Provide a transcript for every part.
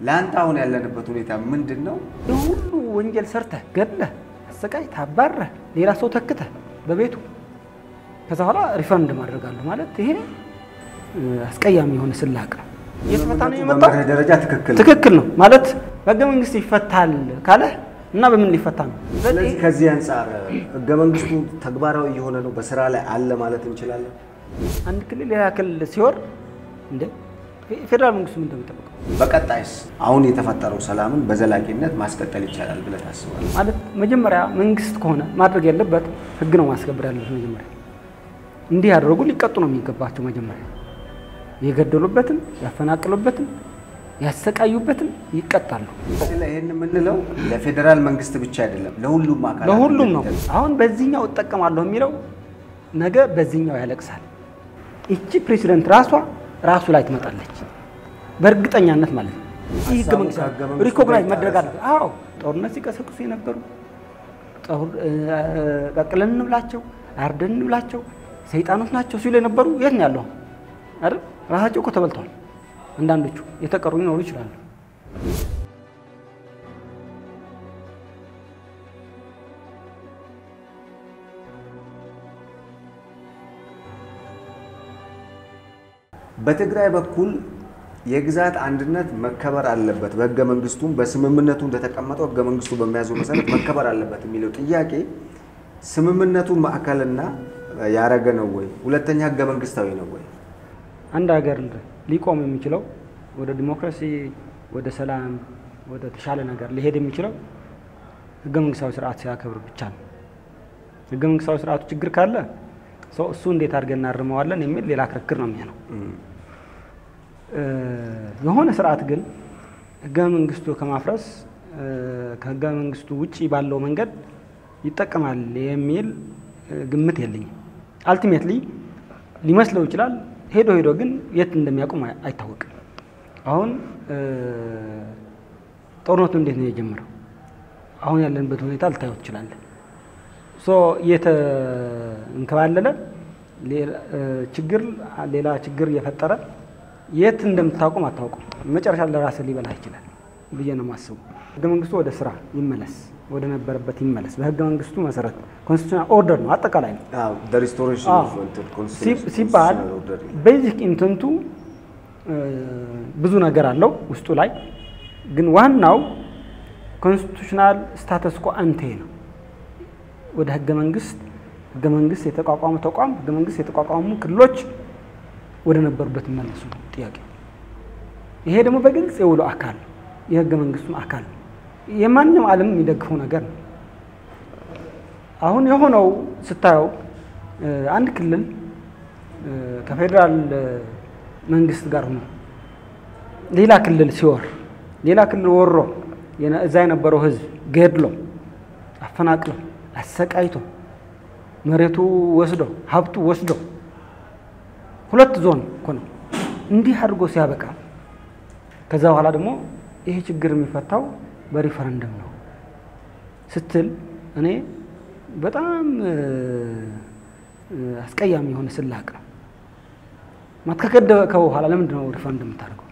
ለአንተ አሁን ያለንበት ሁኔታ ምንድን ነው? ሁሉ ወንጀል ሰርተህ ገድለህ አሰቃይተህ አባረህ ሌላ ሰው ተክተህ በቤቱ ከዛ በኋላ ሪፈረንደም አደርጋለሁ ማለት ይሄ አስቀያሚ የሆነ ስላቅ ነው። እየተፈታ ነው የመጣው። በመርህ ደረጃ ትክክል ነው። ትክክል ነው ማለት በህገ መንግስት ይፈታል ካለ እና በምን ሊፈታ ነው? ስለዚህ ከዚህ አንጻር ህገ መንግስቱ ተግባራዊ የሆነ ነው፣ በስራ ላይ አለ ማለት እንችላለን። አንድ ክልል ሌላ ክልል ሲወር እንደ ፌዴራል መንግስቱ ምን እንደሚጠብቀው በቀጣይስ አሁን የተፈጠረው ሰላምን በዘላቂነት ማስቀጠል ይቻላል ብለህ ታስባለህ? ማለት መጀመሪያ መንግስት ከሆነ ማድረግ ያለበት ህግ ነው ማስከበር ያለበት። መጀመሪያ እንዲህ ያደረጉ ሊቀጡ ነው የሚገባቸው። መጀመሪያ የገደሉበትን ያፈናቀሉበትን ያሰቃዩበትን ይቀጣሉ። ይህን የምንለው ለፌዴራል መንግስት ብቻ አይደለም፣ ለሁሉም አካላት ለሁሉም ነው። እንደሚደርስ። አሁን በዚህኛው እጠቀማለሁ የሚለው ነገ በዚህኛው ያለቅሳል። ይቺ ፕሬዚደንት ራሷ ራሱ ላይ ትመጣለች በእርግጠኛነት ማለት ነው። ይህ ህገ ሀሳቡ መንግስት ከህገ መንግስቱ ሪኮግናይዝ ጋር መደረግ አለበት። አዎ ጦርነት ሲቀሰቅሱ የነበሩ ጦር- እ፣ ቀቅለን እንብላቸው አርደን እንብላቸው ሰይጣኖች ናቸው ሲሉ የነበሩ የት ነው ያለው አይደል? ራሳቸው እኮ ተበልተዋል። አንዳንዶቹ የተቀሩ ሊኖሩ ይችላሉ። በትግራይ በኩል የግዛት አንድነት መከበር አለበት፣ በህገ መንግስቱም በስምምነቱ እንደተቀመጠው ህገ መንግስቱ በሚያዘው መሰረት መከበር አለበት የሚለው ጥያቄ ስምምነቱን ማዕከልና ያረገ ነው ወይ? ሁለተኛ ህገ መንግስታዊ ነው ወይ? አንድ ሀገር ሊቆም የሚችለው ወደ ዲሞክራሲ፣ ወደ ሰላም፣ ወደ ተሻለ ነገር ሊሄድ የሚችለው ህገ መንግስታዊ ስርዓት ሲያከብር ብቻ ነው። ህገ መንግስታዊ ስርዓቱ ችግር ካለ ሰው እሱ እንዴት አድርገን እናርመዋለን የሚል ሌላ ክርክር ነው የሚሆነው። እ፣ የሆነ ስርዓት ግን ህገ መንግስቱ ከማፍረስ እ፣ ከህገ መንግስቱ ውጪ ባለው መንገድ ይጠቀማል የሚል እ፣ ግምት የለኝም። አልቲሜትሊ ሊመስለው ይችላል። ሄዶ ሄዶ ግን የት እንደሚያቆም አይ- አይታወቅም። አሁን እ፣ ጦርነቱ እንዴት ነው የጀመረው? አሁን ያለንበት ሁኔታ ልታየው ትችላለህ። ሶ እየተንከባለለ ሌላ- እ፣ ችግር ሌላ ችግር እየፈጠረ የት እንደምታውቁም አታውቁም። መጨረሻ ለራስህ ሊበላህ ይችላል ብዬ ነው የማስበው። ህገ መንግስቱ ወደ ስራ ይመለስ፣ ወደ ነበረበት ይመለስ። በህገ መንግስቱ መሰረት ኮንስቲቱሽናል ኦርደር ነው አጠቃላይ ነው አዎ፣ the restoration አዎ። of እንትን ሲ- constitution- ሲባል constitutional order ነው። ቤዚክ ኢንተንቱ ብዙ ነገር አለው ውስጡ ላይ ግን ዋናው ኮንስቲቱሽናል ስታተስ ኮ አንቴ ነው። ወደ ህገ መንግስት ህገ መንግስት የተቋቋመ ተቋም ህገ መንግስት የተቋቋሙ ክልሎች ወደ ነበሩበት ይመለሱ ነው ጥያቄ። ይሄ ደግሞ በግልጽ የውሎ አካል ነው፣ የህገ መንግስቱም አካል ነው። የማንኛውም ዓለም የሚደግፈው ነገር ነው። አሁን የሆነው ስታየው እ፣ አንድ ክልል እ፣ ከፌዴራል እ፣ መንግስት ጋር ሆኖ ሌላ ክልል ሲወር ሌላ ክልል ወሮ የነ- እዛ የነበረው ህዝብ ገድሎ አፈናቅሎ አሰቃይቶ መሬቱ ወስዶ ሀብቱ ወስዶ ሁለት ዞን እኮ ነው እንዲህ አድርጎ ሲያበቃ ከዛ በኋላ ደግሞ ይሄ ችግር የሚፈታው በሪፈረንደም ነው ስትል እኔ በጣም እ፣ እ፣ አስቀያሚ የሆነ ስላቅ ነው። ማለት ከገደበ በኋላ ለምንድን ነው ሪፈረንደም የምታደርገው?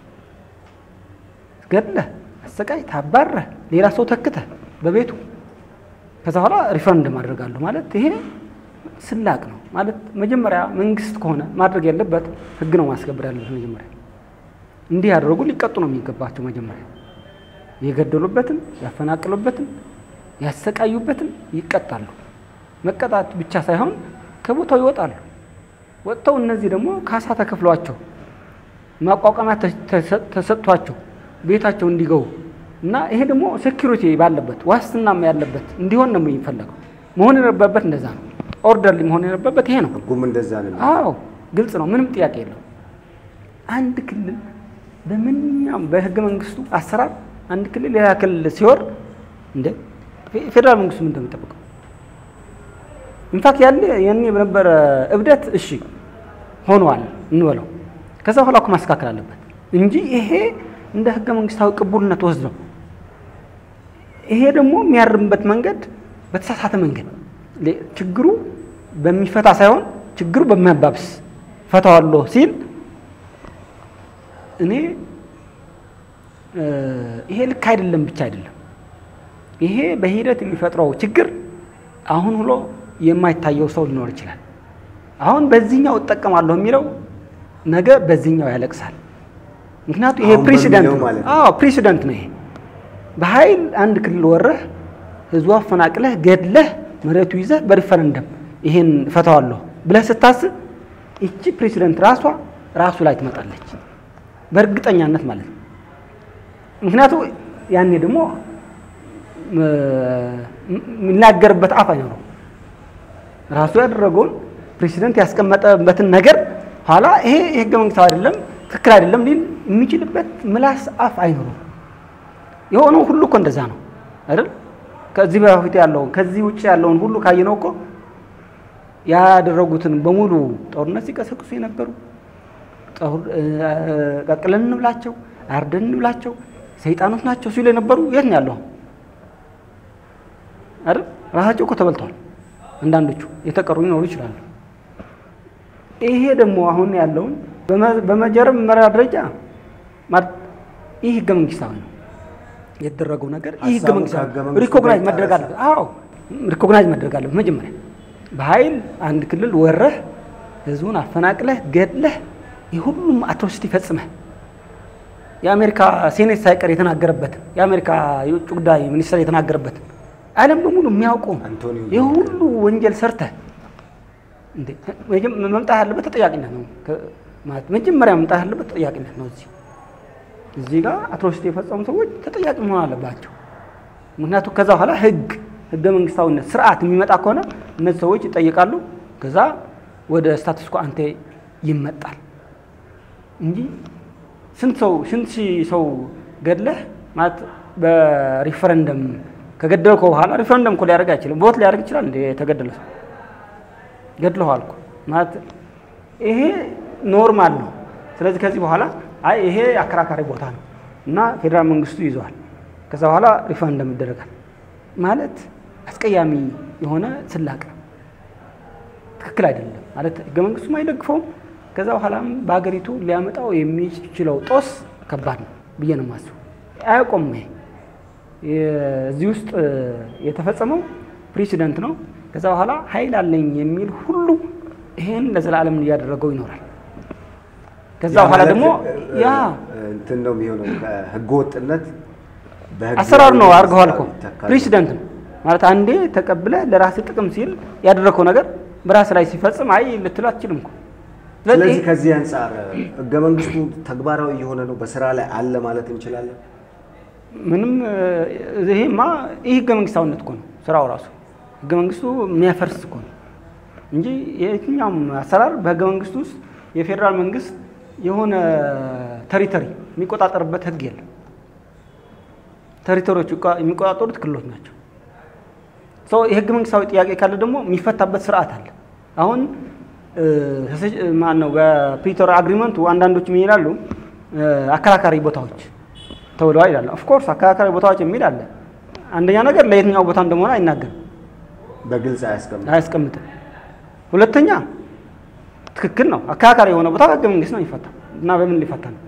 ገድለህ አሰቃይተህ አባረህ ሌላ ሰው ተክተህ በቤቱ ከዛ በኋላ ሪፈረንደም አደርጋለሁ ማለት ይሄ ስላቅ ነው። ማለት መጀመሪያ መንግስት ከሆነ ማድረግ ያለበት ህግ ነው ማስከበር ያለበት። መጀመሪያ እንዲህ ያደረጉ ሊቀጡ ነው የሚገባቸው። መጀመሪያ የገደሉበትን ያፈናቀሉበትን ያሰቃዩበትን ይቀጣሉ። መቀጣት ብቻ ሳይሆን ከቦታው ይወጣሉ። ወጥተው እነዚህ ደግሞ ካሳ ተከፍሏቸው ማቋቋሚያ ተ- ተሰ- ተሰጥቷቸው ቤታቸው እንዲገቡ እና ይሄ ደግሞ ሴኪሪቲ ባለበት ዋስትናም ያለበት እንዲሆን ነው የሚፈለገው። መሆን የነበረበት እንደዛ ነው። ኦርደርሊ መሆን የነበረበት ይሄ ነው። ህጉም እንደዛ ነው። አዎ ግልጽ ነው። ምንም ጥያቄ የለው። አንድ ክልል በምንኛውም በህገ መንግስቱ አሰራር አንድ ክልል ሌላ ክልል ሲወር እንደ ፌ- ፌዴራል መንግስቱ ምን እንደሚጠብቀው ኢንፋክት ያለ ያኔ በነበረ እብደት እሺ ሆኗል እንበለው። ከዛ በኋላ እኮ ማስተካከል አለበት እንጂ ይሄ እንደ ህገ መንግስታዊ ቅቡልነት ወስደው ይሄ ደግሞ የሚያርምበት መንገድ በተሳሳተ መንገድ ሌ- ችግሩ በሚፈታ ሳይሆን ችግሩ በሚያባብስ ፈታዋለሁ ሲል እኔ ይሄ ልክ አይደለም ብቻ አይደለም። ይሄ በሂደት የሚፈጥረው ችግር አሁን ብሎ የማይታየው ሰው ሊኖር ይችላል። አሁን በዚህኛው እጠቀማለሁ የሚለው ነገ በዚህኛው ያለቅሳል። ምክንያቱም ይሄ አሁን ፕሬሲደንት በሚለው ነው። ማለት ነው። አዎ ፕሬሲደንት ነው። ይሄ በኃይል አንድ ክልል ወረህ ህዝቡ አፈናቅለህ ገድለህ መሬቱ ይዘህ በሪፈረንደም ይሄን እፈታዋለሁ ብለህ ስታስብ ይቺ ፕሬሲደንት ራሷ ራሱ ላይ ትመጣለች በእርግጠኛነት ማለት ነው። ምክንያቱም ያኔ ደግሞ የሚናገርበት አፍ አይኖረው ራሱ ያደረገውን ፕሬሲደንት ያስቀመጠበትን ነገር ኋላ ይሄ የህገ መንግስታዊ አይደለም ትክክል አይደለም ሊል የሚችልበት ምላስ አፍ አይኖረው። የሆነው ሁሉ እኮ እንደዛ ነው አይደል? ከዚህ በፊት ያለውን ከዚህ ውጭ ያለውን ሁሉ ካየነው እኮ ያደረጉትን በሙሉ ጦርነት ሲቀሰቅሱ የነበሩ ጦር- ቀቅለን እንብላቸው፣ አርደን እንብላቸው፣ ሰይጣኖች ናቸው ሲሉ የነበሩ የት ነው ያለው? አይደል? ራሳቸው እኮ ተበልተዋል። አንዳንዶቹ የተቀሩ ሊኖሩ ይችላሉ። ይሄ ደግሞ አሁን ያለውን በመ- በመጀመሪያ ደረጃ ማለት ይህ ህገ መንግስታዊ ነው የተደረገው ነገር ይህ ህገ ሀሳቡ መንግስታዊ ከህገ መንግስቱ ሪኮግናይዝ ጋር መደረግ ይጣረሳል። አለበት። አዎ ሪኮግናይዝ መደረግ አለበት። መጀመሪያ በኃይል አንድ ክልል ወረህ ህዝቡን አፈናቅለህ ገድለህ የሁሉም አትሮሲቲ ፈጽመህ የአሜሪካ ሴኔት ሳይቀር የተናገረበትን የአሜሪካ የውጭ ጉዳይ ሚኒስትር የተናገረበትን ዓለም በሙሉ የሚያውቀው አንቶኒዮ የሁሉ ወንጀል ሰርተህ እንዴ መጀመ- መምጣት ያለበት ተጠያቂነት ነው። ከ- ማለት መጀመሪያ መምጣት ያለበት ተጠያቂነት ነው። እዚህ እዚህ ጋር አትሮሲቲ የፈጸሙ ሰዎች ተጠያቂ መሆን አለባቸው። ምክንያቱም ከዛ በኋላ ህግ ህገ መንግስታዊነት ስርዓት የሚመጣ ከሆነ እነዚህ ሰዎች ይጠይቃሉ። ከዛ ወደ ስታትስ ኮ አንቴ ይመጣል እንጂ ስንት ሰው ስንት ሺህ ሰው ገድለህ ማለት በሪፈረንደም ከገደልከው በኋላ ሪፈረንደም እኮ ሊያደርግ አይችልም። ቮት ሊያደርግ ይችላል እንደ የተገደለ ሰው ገድለዋል እኮ ማለት ይሄ ኖርማል ነው። ስለዚህ ከዚህ በኋላ አይ ይሄ አከራካሪ ቦታ ነው እና ፌዴራል መንግስቱ ይዘዋል። ከዛ በኋላ ሪፈረንደም ይደረጋል ማለት አስቀያሚ የሆነ ስላቅ ትክክል አይደለም ማለት ህገ መንግስቱም አይደግፈውም። ከዛ በኋላም በሀገሪቱ ሊያመጣው የሚችለው ጦስ ከባድ ነው ብዬ ነው የማስበው። አያውቆም ይሄ እዚህ ውስጥ የተፈጸመው ፕሬሲደንት ነው። ከዛ በኋላ ኃይል አለኝ የሚል ሁሉ ይሄን ለዘላለም እያደረገው ይኖራል። ከዛ ያ በኋላ ማለት ደግሞ እ- ያ እ- እንትን ነው የሚሆነው ከህገ ወጥነት በህግ አሰራር ነው አድርገዋል እኮ ይተካል። ፕሬሲደንት ነው ማለት አንዴ ተቀብለህ ለራስህ ጥቅም ሲል ያደረግከው ነገር በራስህ ላይ ሲፈጽም አይ ልትል አትችልም እኮ። ስለዚህ ከዚህ አንጻር ህገ መንግስቱ ተግባራዊ የሆነ ነው በስራ ላይ አለ ማለት እንችላለን። ምንም እ፣ ይሄማ ይህ ህገ መንግስታዊነት እኮ ነው ስራው ራሱ ህገ መንግስቱ የሚያፈርስ እኮ ነው እንጂ የትኛውም አሰራር በህገ መንግስቱ ውስጥ የፌዴራል መንግስት የሆነ ተሪተሪ የሚቆጣጠርበት ህግ የለም። ተሪተሪዎች የሚቆጣጠሩት ክልሎች ናቸው። ሰው የህገ መንግስታዊ ጥያቄ ካለ ደግሞ የሚፈታበት ስርዓት አለ። አሁን ማን ነው በፕሪቶሪያ አግሪመንቱ አንዳንዶች ምን ይላሉ? እ፣ አከራካሪ ቦታዎች ተብለዋል ይላሉ። ኦፍኮርስ አከራካሪ ቦታዎች የሚል አለ። አንደኛ ነገር ለየትኛው ቦታ እንደሆነ አይናገርም፣ በግልጽ አያስቀምጥም። አያስቀምጥም። ሁለተኛ ትክክል ነው። አከራካሪ የሆነ ቦታ በህገ መንግስት ነው የሚፈታ እና በምን ሊፈታ ነው?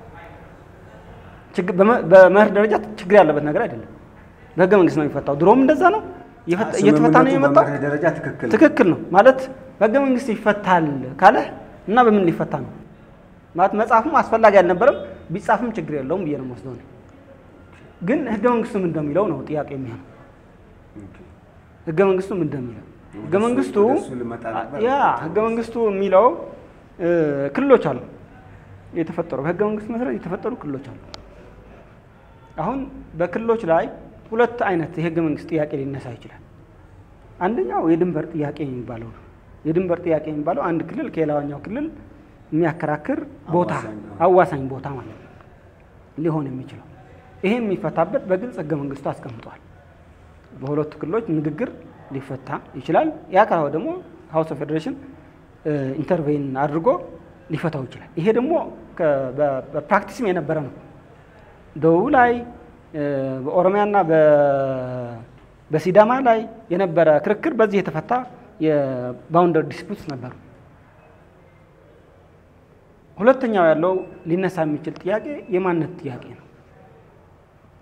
ችግር በመ- በመርህ ደረጃ ችግር ያለበት ነገር አይደለም። በህገ መንግስት ነው የሚፈታው። ድሮም እንደዛ ነው እየፈታ- እየተፈታ ነው ስምምነቱ የመጣው። በመርህ ደረጃ ትክክል ነው። ትክክል ነው ማለት በህገ መንግስት ይፈታል ካለ እና በምን ሊፈታ ነው ማለት መጽሐፍም አስፈላጊ አልነበረም፣ ቢጻፍም ችግር የለውም ብዬ ነው የምወስደው እኔ። ግን ህገ መንግስቱ ምን እንደሚለው ነው ጥያቄ የሚሆነው። ህገ መንግስቱ ምን እንደሚለው ህገ ወደሱ- መንግስቱ ወደሱ ልመጣ ነበር። ያ ህገ መንግስቱ የሚለው እ፣ ክልሎች አሉ የተፈጠሩ በህገ መንግስቱ መሰረት የተፈጠሩ ክልሎች አሉ። አሁን በክልሎች ላይ ሁለት አይነት የህገ መንግስት ጥያቄ ሊነሳ ይችላል። አንደኛው የድንበር ጥያቄ የሚባለው ነው። የድንበር ጥያቄ የሚባለው አንድ ክልል ከሌላኛው ክልል የሚያከራክር ቦታ አዋሳኝ፣ አዋሳኝ ቦታ ማለት ነው ሊሆን የሚችለው ይሄ የሚፈታበት በግልጽ ህገ መንግስቱ አስቀምጧል። በሁለቱ ክልሎች ንግግር ሊፈታ ይችላል። ያ ካልሆነ ደግሞ ሀውስ ኦፍ ፌዴሬሽን ኢንተርቬን አድርጎ ሊፈታው ይችላል። ይሄ ደግሞ ከ- በ- በፕራክቲስም የነበረ ነው። ደቡብ ላይ እ፣ በኦሮሚያና በ- በሲዳማ ላይ የነበረ ክርክር በዚህ የተፈታ የባውንደር ዲስፒትስ ነበሩ። ሁለተኛው ያለው ሊነሳ የሚችል ጥያቄ የማንነት ጥያቄ ነው።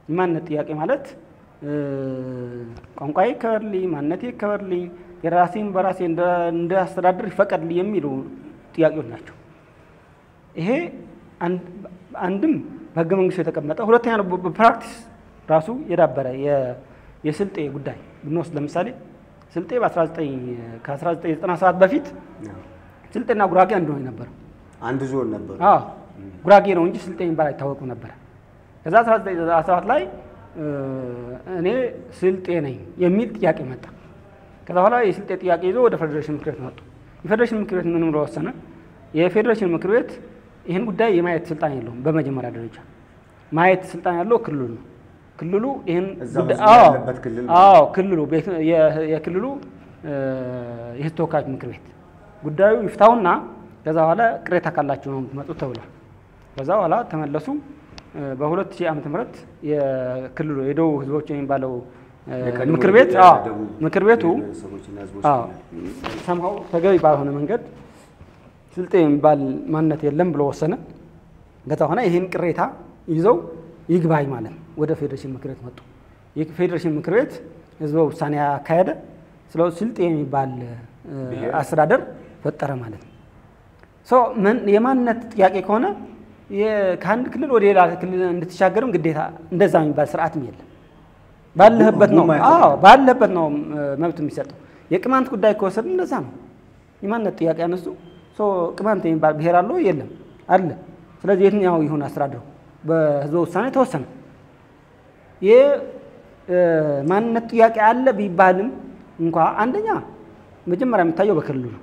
የማንነት ጥያቄ ማለት እ፣ ቋንቋዬ ይከበርልኝ፣ ማንነቴ ይከበርልኝ፣ የራሴን በራሴ እንደ- እንዳስተዳድር ይፈቀድልኝ የሚሉ ጥያቄዎች ናቸው። ይሄ አንድ- አንድም በህገ መንግስቱ የተቀመጠ ሁለተኛ ነው በ- በፕራክቲስ ራሱ የዳበረ የ- የስልጤ ጉዳይ ብንወስድ ለምሳሌ ስልጤ በ19 ከ1997 በፊት ስልጤና ጉራጌ አንድ ነው የነበረው። አንድ ዞን ነበር። አዎ ጉራጌ ነው እንጂ ስልጤ የሚባል አይታወቅም ነበረ። ከዛ 1997 ላይ እ፣ እኔ ስልጤ ነኝ የሚል ጥያቄ መጣ። ከዛ በኋላ የስልጤ ጥያቄ ይዞ ወደ ፌዴሬሽን ምክር ቤት መጡ። የፌዴሬሽን ምክር ቤት ምን ብሎ ወሰነ? የፌዴሬሽን ምክር ቤት ይህን ጉዳይ የማየት ስልጣን የለውም። በመጀመሪያ ደረጃ ማየት ስልጣን ያለው ክልሉ ነው። ክልሉ ይህን እዛ ጉዳይ- ህዝቡ አዎ፣ ያለበት ክልል አዎ ክልሉ ቤት- የ- የክልሉ እ፣ የህዝብ ተወካዮች ምክር ቤት ጉዳዩ ይፍታውና ከዛ በኋላ ቅሬታ ካላችሁ ነው የምትመጡት ተብሏል። ከዛ በኋላ ተመለሱ። እ፣ በ2000 ዓመተ ምህረት የክልሉ የደቡብ ህዝቦች የሚባለው እ፣ የቀድሞ ምክር ቤት የኢትዮጵያ አዎ ደቡብ ምክር ቤቱ ብሔረሰቦችና ህዝቦች አዎ ሰምሃው ተገቢ ባልሆነ መንገድ ስልጤ የሚባል ማንነት የለም ብሎ ወሰነ። ከዛ በኋላ ይህን ቅሬታ ይዘው ይግባኝ ማለት ነው ወደ ፌዴሬሽን ምክር ቤት መጡ። የፌዴሬሽን ምክር ቤት ህዝበ ውሳኔ ያካሄደ። ስለ ስልጤ የሚባል እ፣ ብሔር? አስተዳደር ፈጠረ ማለት ነው። ሶ ምን የማንነት ጥያቄ ከሆነ የ- ከአንድ ክልል ወደ ሌላ ክልል እንድትሻገርም ግዴታ እንደዛ የሚባል ስርዓትም የለም። ባለህበት ነው ህጉም አይፈቅድም። አዎ ባለህበት ነው እ፣ መብት የሚሰጠው። የቅማንት ጉዳይ ከወሰድን እንደዛ ነው። የማንነት ጥያቄ ያነሱ ሶ ቅማንት የሚባል ብሔር አለው የለም አለ። ስለዚህ የትኛው ይሁን አስተዳደሩ በህዝበ ውሳኔ ተወሰነ። የማንነት ጥያቄ አለ ቢባልም እንኳ አንደኛ መጀመሪያ የሚታየው በክልሉ ነው።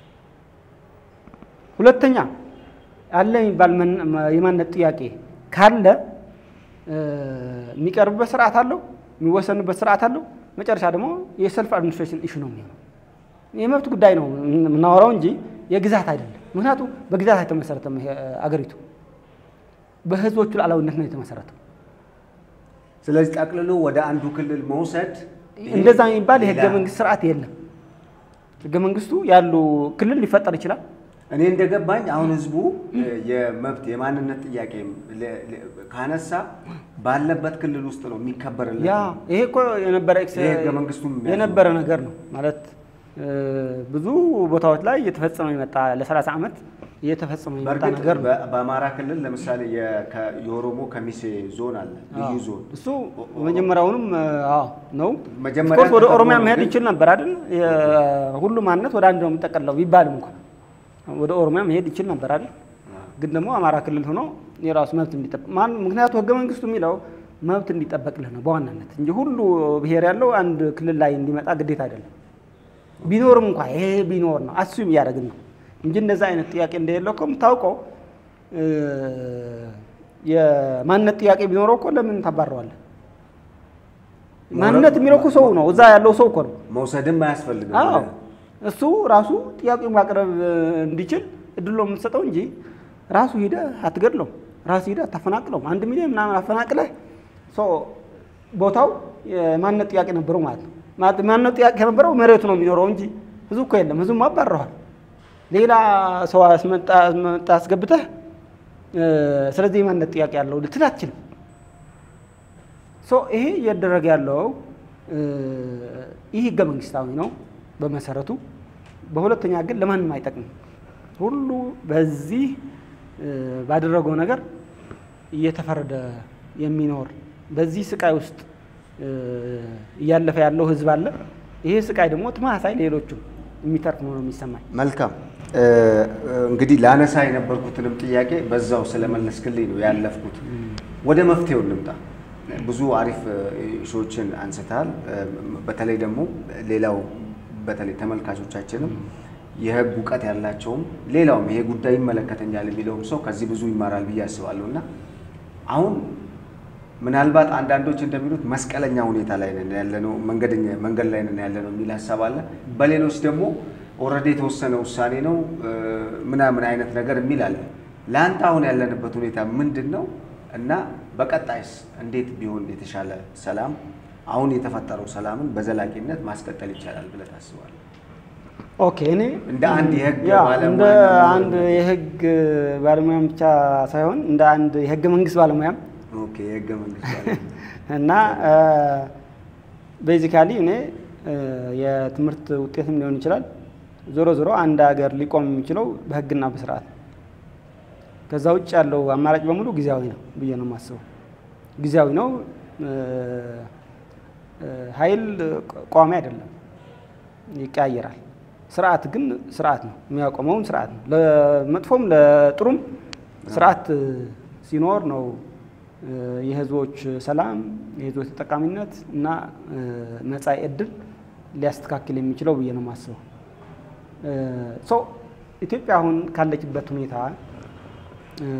ሁለተኛ አለ የሚባል መን- የማንነት ጥያቄ ካለ እ፣ የሚቀርብበት ስርዓት አለው፣ የሚወሰንበት ስርዓት አለው። መጨረሻ ደግሞ የሰልፍ አድሚኒስትሬሽን ኢሹ ነው የሚሆነው። የመብት ጉዳይ ነው የምናወራው እንጂ የግዛት አይደለም። ምክንያቱም በግዛት አይተመሰረተም ይሄ አገሪቱ በህዝቦቹ ሉዓላዊነት ነው የተመሰረተው። ስለዚህ ጠቅልሎ ወደ አንዱ ክልል መውሰድ ይሄ እንደዛ የሚባል የህገ ሌላ- መንግስት ስርዓት የለም። ህገ መንግስቱ ያሉ ክልል ሊፈጠር ይችላል። እኔ እንደገባኝ አሁን ህዝቡ እ፣ የመብት የማንነት ጥያቄ ለ- ለ- ካነሳ ባለበት ክልል ውስጥ ነው የሚከበርለት። ያ ይሄ እኮ የነበረ ኤክስ- ይሄ ህገ መንግስቱም የሚያዘው የነበረ ነገር ነው ማለት እ፣ ብዙ ቦታዎች ላይ እየተፈጸመ የመጣ ለ30 ዓመት እየተፈጸመ የመጣ በእርግጥ ነገር ነው። በ- በአማራ ክልል ለምሳሌ የ- ከ- የኦሮሞ ከሚሴ ዞን አለ ልዩ አዎ። ዞን እሱ መጀመሪያውንም አዎ ነው። መጀመሪያ ኦፍኮርስ ወደ ተፈጥሮ ኦሮሚያ ነው መሄድ ግን- ይችል ነበር አይደል? ሁሉ ማንነት ወደ አንድ ነው የሚጠቀለው ቢባልም እንኳን ወደ ኦሮሚያ መሄድ ይችል ነበር አይደል? ግን ደግሞ አማራ ክልል ሆኖ የራሱ መብት እንዲጠበቅ ማን ምክንያቱ ህገ መንግስቱ የሚለው መብት እንዲጠበቅልህ ነው በዋናነት እንጂ ሁሉ ብሔር ያለው አንድ ክልል ላይ እንዲመጣ ግዴታ አይደለም። ቢኖርም እንኳ ይሄ ቢኖር ነው አሱም እያደረግን ነው እንጂ እንደዛ አይነት ጥያቄ እንደሌለው እኮ የምታውቀው እ፣ የማንነት ጥያቄ ቢኖረው እኮ ለምን ታባረዋለህ? ማንነት የሚለው እኮ ሰው ነው፣ እዛ ያለው ሰው እኮ ነው። መውሰድም አያስፈልግም። አዎ እሱ ራሱ ጥያቄውን ማቅረብ እ፣ እንዲችል እድል ነው የምትሰጠው እንጂ ራሱ ሂደህ አትገድለውም። ራሱ ሂደህ አታፈናቅለውም። አንድ ሚሊዮን ምናምን አፈናቅለህ ሶ ቦታው የማንነት ጥያቄ ነበረው ማለት ነው። ማለት ማንነት ጥያቄ ከነበረው መሬቱ ነው የሚኖረው እንጂ ህዝቡ እኮ የለም። ህዝቡ አባረዋል። ሌላ ሰው አስመጣ አስመጣ አስገብተህ እ፣ ስለዚህ የማንነት ጥያቄ ያለው ልትል አትችልም። ሶ ይሄ እያደረገ ያለው እ፣ ይህ ህገ መንግስታዊ ነው በመሰረቱ። በሁለተኛ ግን ለማንም አይጠቅምም። ሁሉ በዚህ እ፣ ባደረገው ነገር እየተፈረደ የሚኖር በዚህ ስቃይ ውስጥ እ፣ እያለፈ ያለው ህዝብ አለ። ይሄ ስቃይ ደግሞ ተመሳሳይ ሌሎቹም የሚተርፍ ነው የሚሰማኝ። መልካም እ፣ እንግዲህ ላነሳ የነበርኩትንም ጥያቄ በዛው ስለመለስክልኝ ነው ያለፍኩት። ወደ መፍትሄው እንምጣ። ብዙ አሪፍ ሾዎችን አንስተሃል። እ፣ በተለይ ደግሞ ሌላው በተለይ ተመልካቾቻችንም የህግ እውቀት ያላቸውም ሌላውም ይሄ ጉዳይ ይመለከተኛል የሚለውም ሰው ከዚህ ብዙ ይማራል ብዬ አስባለሁ እና አሁን ምናልባት አንዳንዶች እንደሚሉት መስቀለኛ ሁኔታ ላይ ነን ያለነው፣ መንገደኛ መንገድ ላይ ነን ያለነው የሚል ሀሳብ አለ። በሌሎች ደግሞ ኦልሬዲ የተወሰነ ውሳኔ ነው እ፣ ምናምን አይነት ነገር የሚል አለ። ለአንተ አሁን ያለንበት ሁኔታ ምንድን ነው እና በቀጣይስ እንዴት ቢሆን የተሻለ ሰላም አሁን የተፈጠረው ሰላምን በዘላቂነት ማስቀጠል ይቻላል ብለህ ታስባለህ? ኦኬ እኔ እንደ አንድ የህግ ያ ባለሙያ እንደ ደግሞ- አንድ የህግ ባለሙያም ብቻ ሳይሆን እንደ አንድ የህገ መንግስት ባለሙያም ኦኬ የህገ መንግስት ባለቤት። እና ቤዚካሊ እኔ እ፣ የትምህርት ውጤትም ሊሆን ይችላል። ዞሮ ዞሮ አንድ ሀገር ሊቆም የሚችለው በህግና በስርዓት ነው። ከዛ ውጭ ያለው አማራጭ በሙሉ ጊዜያዊ ነው ብዬ ነው የማስበው። ጊዜያዊ ነው። እ፣ እ፣ ኃይል ቋሚ አይደለም፣ ይቀያየራል። ስርዓት ግን ስርዓት ነው፣ የሚያቆመውን ስርዓት ነው። ለመጥፎም ለጥሩም ስርዓት እ፣ ሲኖር ነው እ፣ የህዝቦች ሰላም፣ የህዝቦች ተጠቃሚነት እና እ፣ መጻኢ ዕድል ሊያስተካክል የሚችለው ብዬ ነው የማስበው። እ፣ ሶ ኢትዮጵያ አሁን ካለችበት ሁኔታ እ፣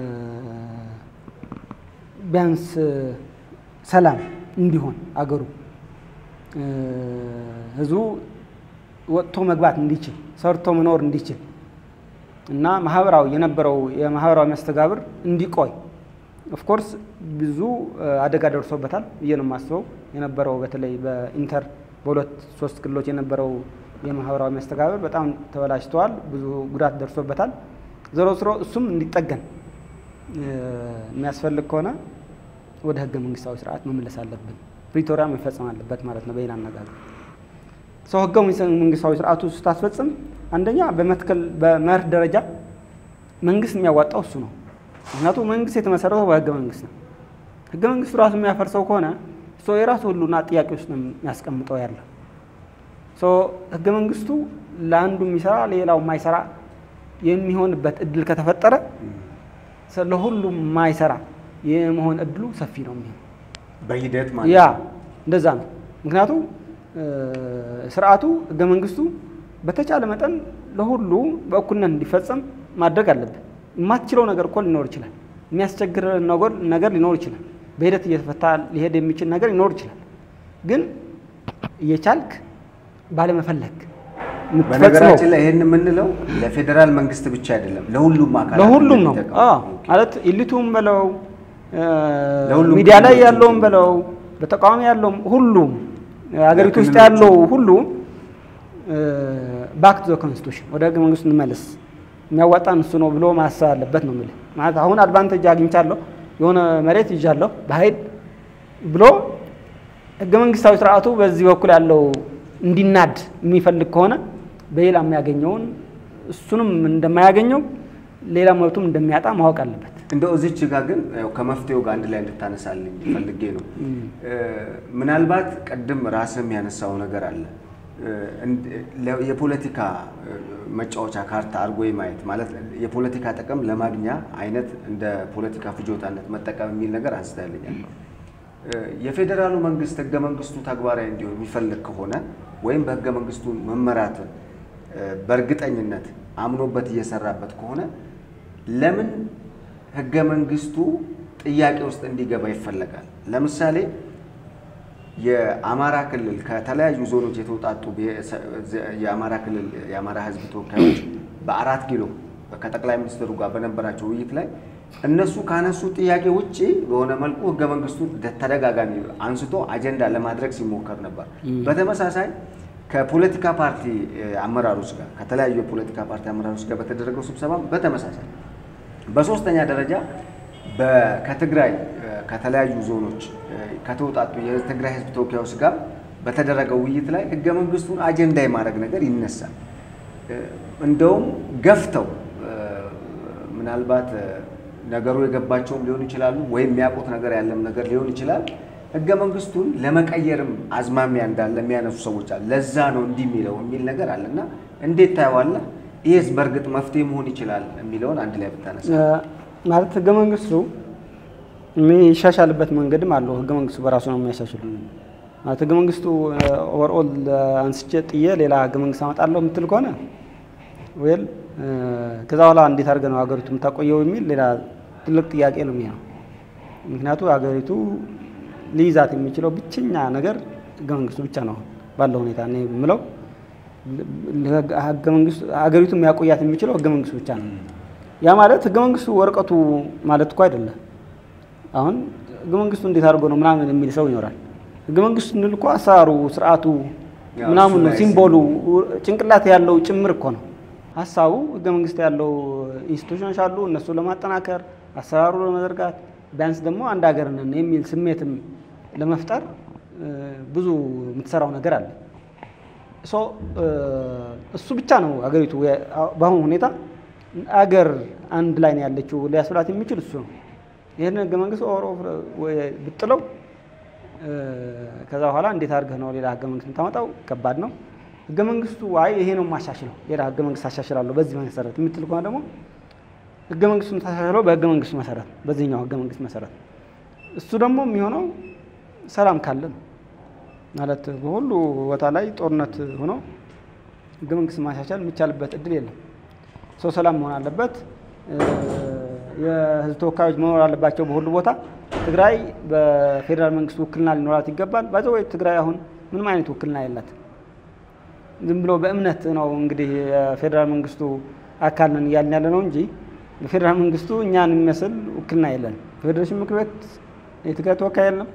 ቢያንስ ሰላም እንዲሆን አገሩ እ፣ ህዝቡ ወጥቶ መግባት እንዲችል ሰርቶ መኖር እንዲችል እና ማህበራዊ የነበረው የማህበራዊ መስተጋብር እንዲቆይ ኦፍኮርስ ብዙ እ፣ አደጋ ደርሶበታል ብዬ ነው የማስበው። የነበረው በተለይ በኢንተር በሁለት ሶስት ክልሎች የነበረው የማህበራዊ መስተጋብር በጣም ተበላሽተዋል። ብዙ ጉዳት ደርሶበታል። ዞሮ ዞሮ እሱም እንዲጠገን እ፣ የሚያስፈልግ ከሆነ ወደ ህገ መንግስታዊ ስርዓት መመለስ አለብን። ፕሪቶሪያ መፈጸም አለበት ማለት ነው በሌላ አነጋገር ሰው ህገ መንግስታዊ ስርዓቱ ስታስፈጽም አንደኛ በመትከል በመርህ ደረጃ መንግስት የሚያዋጣው እሱ ነው። ምክንያቱም መንግስት የተመሰረተው በህገ መንግስት ነው። ህገ መንግስቱ ራሱ የሚያፈርሰው ከሆነ ሰው የራሱ ሁሉና ጥያቄ ውስጥ ነው የሚያስቀምጠው ያለው ሰው ህገ መንግስቱ ለአንዱ የሚሰራ ሌላው የማይሰራ የሚሆንበት እድል ከተፈጠረ ሰ- ለሁሉም የማይሰራ የመሆን እድሉ ሰፊ ነው የሚሆን በሂደት ማለት ያ ነው። እንደዛ ነው። ምክንያቱም እ፣ ስርዓቱ ህገ መንግስቱ በተቻለ መጠን ለሁሉ በእኩልነት እንዲፈጸም ማድረግ አለብን። የማትችለው ነገር እኮ ሊኖር ይችላል። የሚያስቸግር ነገር ነገር ሊኖር ይችላል። በሂደት እየተፈታ ሊሄድ የሚችል ነገር ሊኖር ይችላል። ግን እየቻልክ ባለመፈለግ የምትፈጽመው በነገራችን ላይ ይህን የምንለው ለፌዴራል መንግስት ብቻ አይደለም፣ ለሁሉም አካላት ለሁሉም ነው እንደሚጠቅም። አዎ። ኦኬ። ማለት ኢሊቱም በለው እ፣ ለሁሉም ሚዲያ ላይ ክልሎች ያለውም ነው። በለው በተቃዋሚ ያለውም ሁሉም ሀገሪቱ ውስጥ ለክልሎች ያለው ሁሉ ባክ ቱ ኮንስቲቱሽን ወደ ህገ መንግስቱ እንመለስ የሚያዋጣን እሱ ነው ብሎ ማሰብ አለበት ነው የምልህ። ማለት አሁን አድቫንቴጅ አግኝቻለሁ የሆነ መሬት ይዣለሁ በኃይል ብሎ ህገ መንግስታዊ ስርዓቱ በዚህ በኩል ያለው እንዲናድ የሚፈልግ ከሆነ በሌላ የሚያገኘውን እሱንም እንደማያገኘው ሌላ መብቱም እንደሚያጣ ማወቅ አለበት። እንደው እዚች ጋር ግን ያው ከመፍትሄው ጋር አንድ ላይ እንድታነሳልኝ ፈልጌ ነው። እ፣ ምናልባት ቅድም ራስም ያነሳው ነገር አለ እ፣ እንድ- ለ- የፖለቲካ እ፣ መጫወቻ ካርታ አድርጎ ማየት ማለት የፖለቲካ ጥቅም ለማግኛ አይነት እንደ ፖለቲካ ፍጆታነት መጠቀም የሚል ነገር አንስታልኛል። እ፣ የፌዴራሉ መንግስት ህገ መንግስቱ ተግባራዊ እንዲሆን የሚፈልግ ከሆነ ወይም በህገ መንግስቱ መመራትን እ፣ በእርግጠኝነት አምኖበት እየሰራበት ከሆነ ለምን ህገ መንግስቱ ጥያቄ ውስጥ እንዲገባ ይፈለጋል? ለምሳሌ የአማራ ክልል ከተለያዩ ዞኖች የተውጣጡ ብሔረሰ- የአማራ ክልል የአማራ ህዝብ ተወካዮች በአራት ኪሎ ከጠቅላይ ሚኒስትሩ ጋር በነበራቸው ውይይት ላይ እነሱ ካነሱ ጥያቄ ውጭ በሆነ መልኩ ህገ መንግስቱ ተደጋጋሚ አንስቶ አጀንዳ ለማድረግ ሲሞከር ነበር። በተመሳሳይ ከፖለቲካ ፓርቲ እ፣ አመራሮች ጋር ከተለያዩ የፖለቲካ ፓርቲ አመራሮች ጋር በተደረገው ስብሰባ በተመሳሳይ በሶስተኛ ደረጃ በ- ከትግራይ እ፣ ከተለያዩ ዞኖች እ፣ ከተውጣጡ የትግራይ ህዝብ ተወካዮች ጋር በተደረገው ውይይት ላይ ህገ መንግስቱን አጀንዳ የማድረግ ነገር ይነሳል። እ፣ እንደውም ገፍተው እ፣ ምናልባት እ፣ ነገሩ የገባቸውም ሊሆኑ ይችላሉ፣ ወይም የሚያውቁት ነገር ያለም ነገር ሊሆን ይችላል። ህገ መንግስቱን ለመቀየርም አዝማሚያ እንዳለ የሚያነሱ ሰዎች አሉ። ለዛ ነው እንዲህ የሚለው የሚል ነገር አለ እና እንዴት ታየዋለህ? ይህስ በእርግጥ መፍትሄ መሆን ይችላል የሚለውን አንድ ላይ ብታነሳ። እ፣ ማለት ህገ መንግስቱ የሚሻሻልበት መንገድም አለው። ህገ መንግስቱ በራሱ ነው የሚያሻሽሉ ማለት ህገ መንግስቱ ኦቨርኦል አንስቼ ጥዬ ሌላ ህገ መንግስት አመጣለሁ የምትል ከሆነ ወይል ከዛ በኋላ እንዴት አድርገህ ነው ሀገሪቱ የምታቆየው የሚል ሌላ ትልቅ ጥያቄ ነው የሚሆነው። ምክንያቱ ሀገሪቱ ሊይዛት የሚችለው ብቸኛ ነገር ህገ መንግስቱ ብቻ ነው ባለው ሁኔታ እኔ የምለው ህገ መንግስቱ ሀገሪቱ የሚያቆያት የሚችለው ህገ መንግስቱ ብቻ ነው። ያ ማለት ህገ መንግስቱ ወረቀቱ ማለት እኮ አይደለም። አሁን ህገ መንግስቱ እንዴት አድርጎ ነው ምናምን የሚል ሰው ይኖራል። ህገ መንግስቱ እንል እኮ አሰራሩ፣ ስርዓቱ ያው ምናምን እሱ ነው ላይ ሲምቦሉ ጭንቅላት ያለው ጭምር እኮ ነው ሀሳቡ። ህገ መንግስት ያለው ኢንስቲቱሽኖች አሉ፣ እነሱ ለማጠናከር አሰራሩ ለመዘርጋት ቢያንስ ደግሞ አንድ ሀገር ነን የሚል ስሜትም ለመፍጠር ብዙ የምትሰራው ነገር አለ። እሱ ብቻ ነው አገሪቱ በአሁኑ ሁኔታ አገር አንድ ላይ ነው ያለችው ሊያስብላት የሚችል እሱ ነው። ይህን ህገ መንግስት ኦሮ ብጥለው ከዛ በኋላ እንዴት አድርገህ ነው ሌላ ህገ መንግስት የምታመጣው? ከባድ ነው። ህገ መንግስቱ አይ ይሄ ነው የማሻሽለው ሌላ ህገ መንግስት አሻሽላለሁ በዚህ መሰረት የምትል ከሆነ ደግሞ ህገ መንግስቱ የምታሻሽለው በህገ መንግስቱ መሰረት በዚህኛው ህገ መንግስት መሰረት እሱ ደግሞ የሚሆነው ሰላም ካለ ነው ማለት በሁሉ ቦታ ላይ ጦርነት ሆኖ ህገ መንግስት ማሻሻል የሚቻልበት እድል የለም። ሰው ሰላም መሆን አለበት። የህዝብ ተወካዮች መኖር አለባቸው በሁሉ ቦታ። ትግራይ በፌዴራል መንግስት ውክልና ሊኖራት ይገባል። ባዘ ወይ ትግራይ አሁን ምንም አይነት ውክልና የላት። ዝም ብሎ በእምነት ነው እንግዲህ የፌዴራል መንግስቱ አካል ነን እያልን ያለ ነው እንጂ በፌዴራል መንግስቱ እኛን የሚመስል ውክልና የለን። በፌዴሬሽን ምክር ቤት የትግራይ ተወካይ የለም።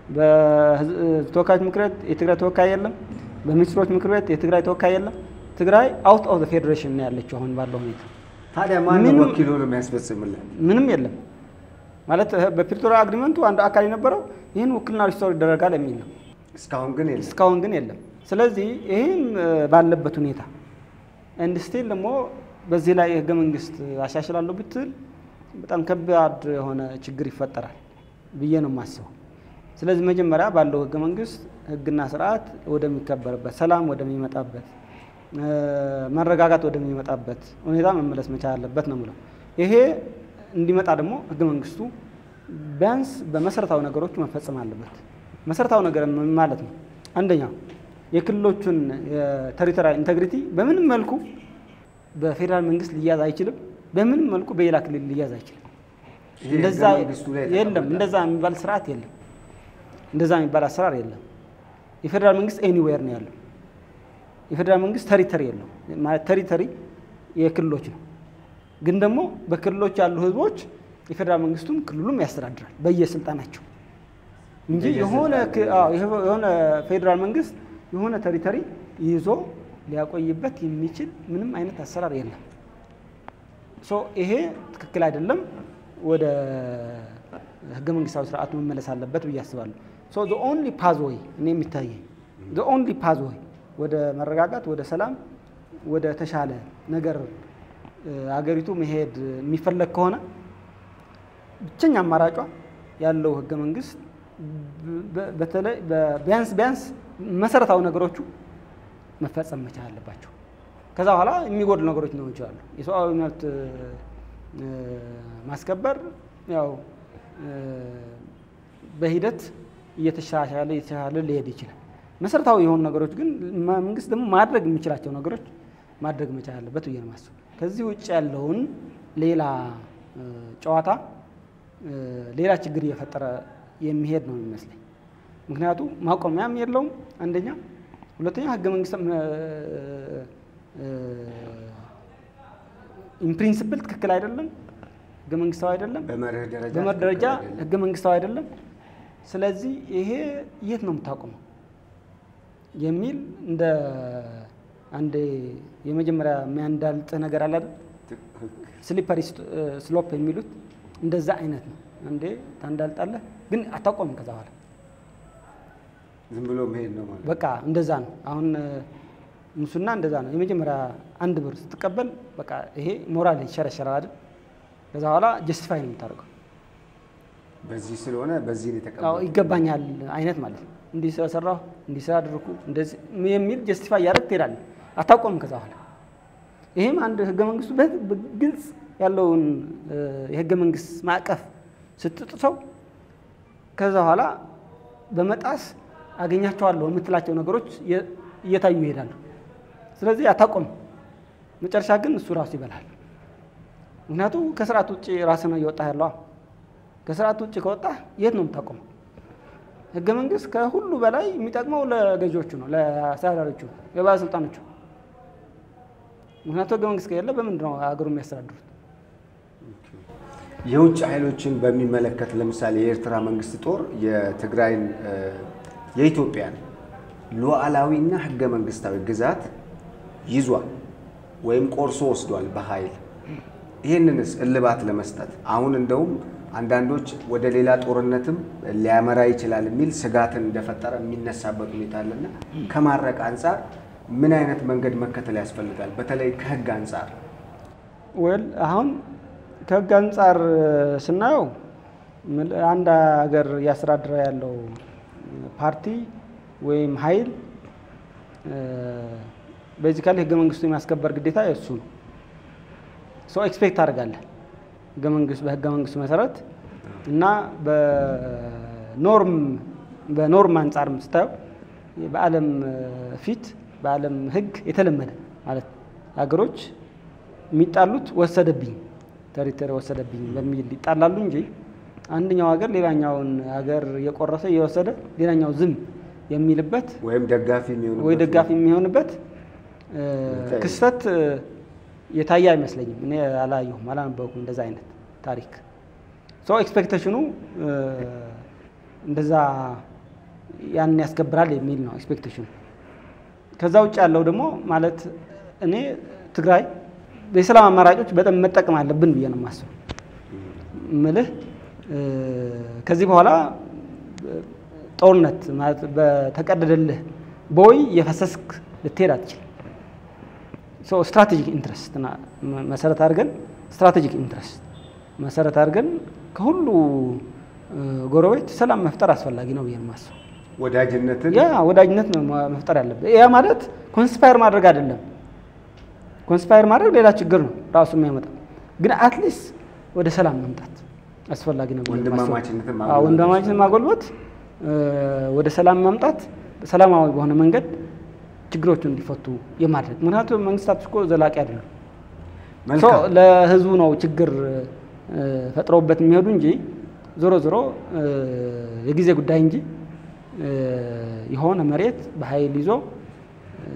በተወካዮች ምክር ቤት የትግራይ ተወካይ የለም። በሚኒስትሮች ምክር ቤት የትግራይ ተወካይ የለም። ትግራይ አውት ኦፍ ፌዴሬሽን ነው ያለችው አሁን ባለው ሁኔታ። ታዲያ ማን ወኪል ሆኖ የሚያስፈጽምልን? ምንም የለም ማለት በፕሪቶሪያ አግሪመንቱ አንድ አካል የነበረው ይህን ውክልና ሪስቶር ይደረጋል የሚል ነው። እስካሁን ግን የለም። እስካሁን ግን የለም። ስለዚህ ይህም ባለበት ሁኔታ እንድ ስቲል ደግሞ በዚህ ላይ ህገ መንግስት አሻሽላለሁ ብትል በጣም ከባድ የሆነ ችግር ይፈጠራል ብዬ ነው የማስበው። ስለዚህ መጀመሪያ ባለው ህገ መንግስት ህግና ስርዓት ወደሚከበርበት፣ ሰላም ወደሚመጣበት፣ መረጋጋት ወደሚመጣበት ሁኔታ መመለስ መቻል አለበት ነው የምለው። ይሄ እንዲመጣ ደግሞ ህገ መንግስቱ ቢያንስ በመሰረታዊ ነገሮች መፈጸም አለበት። መሰረታዊ ነገር ምን ማለት ነው? አንደኛው የክልሎቹን የቴሪቶሪያል ኢንቴግሪቲ በምንም መልኩ በፌዴራል መንግስት ሊያዝ አይችልም። በምንም መልኩ በሌላ ክልል ሊያዝ አይችልም። ይሄ እንደዛ ህገ መንግስቱ ላይ የለም። የተቀመጠ እንደዛ የሚባል ስርዓት የለም። እንደዛ የሚባል አሰራር የለም። የፌዴራል መንግስት ኤኒዌር ነው ያለው። የፌዴራል መንግስት ተሪተሪ የለው ማለት ተሪተሪ የክልሎች ነው። ግን ደግሞ በክልሎች ያሉ ህዝቦች የፌዴራል መንግስቱም ክልሉም ያስተዳድራል በየስልጣናቸው እንጂ የሆነ ክ- አዎ፣ የሆነ ፌዴራል መንግስት የሆነ ተሪተሪ ይዞ ሊያቆይበት የሚችል ምንም አይነት አሰራር የለም። ሶ ይሄ ትክክል አይደለም። ወደ ህገ መንግስታዊ ስርዓቱ መመለስ አለበት ብዬ አስባለሁ። ሶ ዘ ኦንሊ ፓዝወይ እኔ የሚታየኝ ዘ ኦንሊ ፓዝወይ ወደ መረጋጋት፣ ወደ ሰላም፣ ወደ ተሻለ ነገር እ፣ አገሪቱ መሄድ የሚፈለግ ከሆነ ብቸኛ አማራጯ ያለው ህገ መንግስት በ- በ- በተለይ በ- ቢያንስ ቢያንስ መሰረታዊ ነገሮቹ መፈጸም መቻል አለባቸው። ከዛ በኋላ የሚጎዱ ነገሮች ሊሆኑ ይችላሉ። የሰብአዊ መብት እ፣ ማስከበር ያው እ፣ በሂደት እየተሻሻለ እየተሻሻለ ሊሄድ ይችላል። መሰረታዊ የሆኑ ነገሮች ግን መንግስት ደግሞ ማድረግ የሚችላቸው ነገሮች ማድረግ መቻል አለበት ብዬ ነው የማስበው። ከዚህ ውጭ ያለውን ሌላ እ፣ ጨዋታ እ፣ ሌላ ችግር እየፈጠረ የሚሄድ ነው የሚመስለኝ። ምክንያቱ ማቆሚያም የለውም አንደኛ፣ ሁለተኛ ህገ መንግስት ኢንፕሪንስፕል ትክክል አይደለም፣ ህገ መንግስታዊ አይደለም፣ በመርህ ደረጃ በመርህ ደረጃ ትክክል አይደለም። ህገ መንግስታዊ አይደለም። ስለዚህ ይሄ የት ነው የምታቆመው የሚል እንደ አንድ የመጀመሪያ የሚያንዳልጥ ነገር አለ አይደል? ስሊፐሪ ስሎፕ የሚሉት እንደዛ አይነት ነው። እንዴ ታንዳልጣለህ፣ ግን አታቆምም ከዛ በኋላ ዝም ብሎ መሄድ ነው ማለት ነው። በቃ እንደዛ ነው። አሁን እ፣ ሙስና እንደዛ ነው። የመጀመሪያ አንድ ብር ስትቀበል በቃ ይሄ ሞራል ይሸረሸራል አይደል? ከዛ በኋላ ጀስቲፋይ ነው የምታደርገው። በዚህ ስለሆነ በዚህ ነው አዎ የተቀበለው። ይገባኛል አይነት ማለት ነው። እንዲህ ስለሰራሁ እንዲህ ስላደረኩ እንደዚህ የሚል ጀስቲፋይ እያደረግ ትሄዳለህ። አታቆምም ከዛ በኋላ ይሄም አንድ ህገ መንግስቱ በ- በግልጽ ያለውን እ፣ የህገ መንግስት ማዕቀፍ ስትጥሰው ከዛ በኋላ በመጣስ አገኛቸዋለሁ የምትላቸው ነገሮች እየ- እየታዩ ይሄዳሉ። ስለዚህ አታቆምም። መጨረሻ ግን እሱ ራሱ ይበላል። ምክንያቱም ከስርዓት ውጭ ራስህ ነው እየወጣህ ያለዋ። ከስርዓት ውጭ ከወጣህ የት ነው የምታቆመው? ህገ መንግስት ከሁሉ በላይ የሚጠቅመው ለገዢዎቹ ነው፣ ለአስተዳዳሪዎቹ፣ የባለስልጣኖቹ። ምክንያቱም ህገ መንግስት ከሌለ በምንድን ነው ሀገሩ የሚያስተዳድሩት? የውጭ ኃይሎችን በሚመለከት ለምሳሌ የኤርትራ መንግስት ጦር የትግራይን እ፣ የኢትዮጵያን ሉዓላዊና ህገ መንግስታዊ ግዛት ይዟል ወይም ቆርሶ ወስዷል በኃይል። ይህንንስ እልባት ለመስጠት አሁን እንደውም አንዳንዶች ወደ ሌላ ጦርነትም ሊያመራ ይችላል የሚል ስጋትን እንደፈጠረ የሚነሳበት ሁኔታ አለና ከማድረቅ አንጻር ምን አይነት መንገድ መከተል ያስፈልጋል? በተለይ ከህግ አንጻር ወል አሁን ከህግ አንጻር ስናየው ምል- አንድ ሀገር እያስተዳደረ ያለው ፓርቲ ወይም ኃይል ቤዚካሊ ህገ መንግስቱ የማስከበር ግዴታ የእሱ ነው። ሰው ኤክስፔክት ታደርጋለህ ህገ መንግስት በህገ መንግስቱ መሰረት እና በኖርም በኖርም አንጻርም ስታየው በዓለም ፊት በዓለም ህግ የተለመደ ማለት ሀገሮች የሚጣሉት ወሰደብኝ ቴሪቶሪ ወሰደብኝ በሚል ይጣላሉ እንጂ አንደኛው ሀገር ሌላኛውን ሀገር እየቆረሰ እየወሰደ ሌላኛው ዝም የሚልበት ወይም ደጋፊ የሚሆኑበት ወይ ደጋፊ የሚሆንበት እ፣ ይታይ። ክስተት እ፣ የታየ አይመስለኝም። እኔ አላየሁም፣ አላነበብኩም እንደዛ አይነት ታሪክ። ሶ ኤክስፔክቴሽኑ እ፣ እንደዛ ያን ያስከብራል የሚል ነው ኤክስፔክቴሽኑ። ከዛ ውጭ ያለው ደግሞ ማለት እኔ ትግራይ የሰላም አማራጮች በጣም መጠቀም አለብን ብዬ ነው የማስበው። ምልህ እ፣ ከዚህ በኋላ እ፣ ጦርነት ማለት በተቀደደልህ ቦይ የፈሰስክ ልትሄድ አትችልም። ሶ ስትራቴጂክ ኢንትረስት መሰረት አድርገን ስትራቴጂክ ኢንትረስት መሰረት አድርገን ከሁሉ እ፣ ጎረቤት ሰላም መፍጠር አስፈላጊ ነው ብዬ ነው የማስበው። ወዳጅነትን ያ ወዳጅነት ነው ማ- መፍጠር ያለብን። ያ ማለት ኮንስፓየር ማድረግ አይደለም። ኮንስፓየር ማድረግ ሌላ ችግር ነው ራሱ የሚያመጣው። ግን አትሊስት ወደ ሰላም መምጣት አስፈላጊ ነው ብዬ ነው የማስበው። ወንድማማችነትን አዎ፣ ማጎልበት ወንድማማችነትን ማጎልበት እ፣ ወደ ሰላም ማምጣት ሰላማዊ በሆነ መንገድ ችግሮቹ እንዲፈቱ የማድረግ ምክንያቱም መንግስታት እኮ ዘላቂ አይደሉም። ሶ መልካም ለህዝቡ ነው ችግር እ፣ ፈጥረውበት የሚሄዱ እንጂ ዞሮ ዞሮ እ፣ የጊዜ ጉዳይ እንጂ እ፣ የሆነ መሬት በኃይል ይዞ እ፣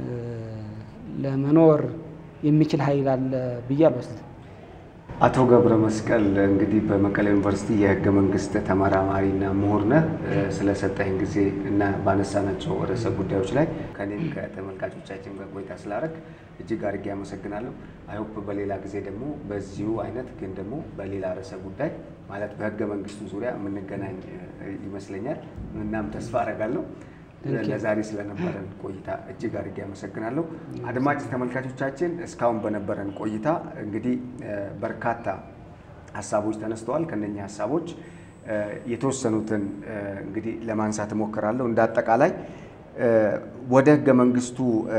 ለመኖር የሚችል ኃይል አለ ብዬ አልወስድም። አቶ ገብረ መስቀል እንግዲህ በመቀሌ ዩኒቨርሲቲ የህገ መንግስት ተመራማሪና ምሁር ነህ። እ፣ ስለሰጠኝ ጊዜ እና ባነሳናቸው ርዕሰ ጉዳዮች ላይ ከኔም ከተመልካቾቻችን ጋር ቆይታ ስላደረግ እጅግ አድርጌ አመሰግናለሁ። አይሆፕ በሌላ ጊዜ ደግሞ በዚሁ አይነት ግን ደግሞ በሌላ ርዕሰ ጉዳይ ማለት በህገ መንግስቱ ዙሪያ የምንገናኝ እ፣ ይመስለኛል። እናም ተስፋ አደርጋለሁ። Thank you. ለዛሬ ስለነበረን ቆይታ እጅግ አድርጌ አመሰግናለሁ። አድማጭ ተመልካቾቻችን እስካሁን በነበረን ቆይታ እንግዲህ እ፣ በርካታ ሀሳቦች ተነስተዋል። ከነኛ ሀሳቦች እ፣ የተወሰኑትን እ፣ እንግዲህ ለማንሳት እሞክራለሁ። እንደ አጠቃላይ እ፣ ወደ ህገ መንግስቱ እ፣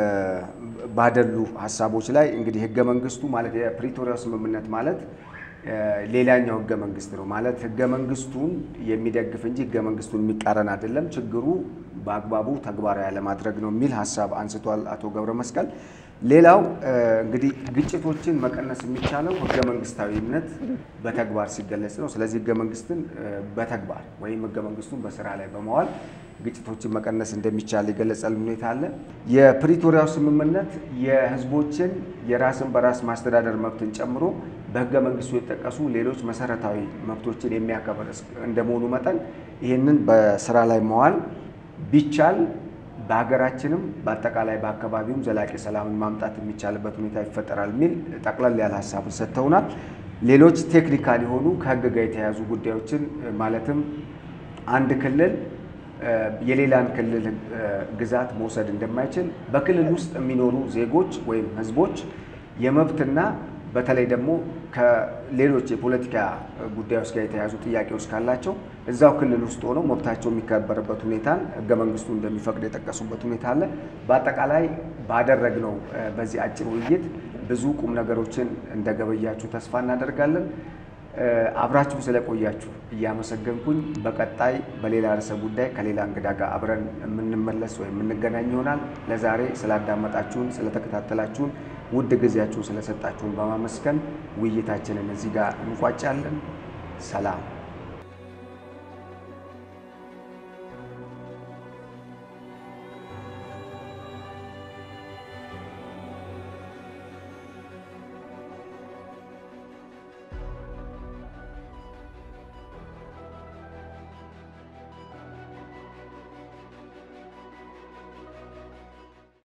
ባደሉ ሀሳቦች ላይ እንግዲህ ህገ መንግስቱ ማለት የፕሪቶሪያው ስምምነት ማለት እ፣ ሌላኛው ህገ መንግስት ነው ማለት ህገ መንግስቱን የሚደግፍ እንጂ ህገ መንግስቱን የሚቃረን አይደለም። ችግሩ በአግባቡ ተግባራዊ ያለማድረግ ነው የሚል ሀሳብ አንስቷል አቶ ገብረ መስቀል። ሌላው እ፣ እንግዲህ ግጭቶችን መቀነስ የሚቻለው ህገ መንግስታዊነት በተግባር ሲገለጽ ነው። ስለዚህ ህገ መንግስትን እ፣ በተግባር ወይም ህገ መንግስቱን በስራ ላይ በመዋል ግጭቶችን መቀነስ እንደሚቻል የገለጸልን ሁኔታ አለ። የፕሪቶሪያው ስምምነት የህዝቦችን የራስን በራስ ማስተዳደር መብትን ጨምሮ በህገ መንግስቱ የተጠቀሱ ሌሎች መሰረታዊ መብቶችን የሚያከብር እስ- እንደመሆኑ መጠን ይህንን በስራ ላይ መዋል ቢቻል በሀገራችንም በአጠቃላይ በአካባቢውም ዘላቂ ሰላምን ማምጣት የሚቻልበት ሁኔታ ይፈጠራል የሚል ጠቅለል ያለ ሀሳብን ሰጥተውናል። ሌሎች ቴክኒካል የሆኑ ከህግ ጋር የተያያዙ ጉዳዮችን እ፣ ማለትም አንድ ክልል እ፣ የሌላን ክልል እ፣ ግዛት መውሰድ እንደማይችል በክልል ውስጥ የሚኖሩ ዜጎች ወይም ህዝቦች የመብትና በተለይ ደግሞ ከሌሎች የፖለቲካ ጉዳዮች ጋር የተያያዙ ጥያቄዎች ካላቸው እዛው ክልል ውስጥ ሆነው መብታቸው የሚከበርበት ሁኔታን ህገ መንግስቱ እንደሚፈቅድ የጠቀሱበት ሁኔታ አለ። በአጠቃላይ ባደረግነው እ፣ በዚህ አጭር ውይይት ብዙ ቁም ነገሮችን እንደገበያችሁ ተስፋ እናደርጋለን። እ፣ አብራችሁ ስለቆያችሁ እያመሰገንኩኝ በቀጣይ በሌላ ርዕሰ ጉዳይ ከሌላ እንግዳ ጋር አብረን የምንመለስ ወይም የምንገናኝ ይሆናል። ለዛሬ ስላዳመጣችሁን፣ ስለተከታተላችሁን፣ ውድ ጊዜያችሁን ስለሰጣችሁን በማመስገን ውይይታችንን እዚህ ጋር እንቋጫለን። ሰላም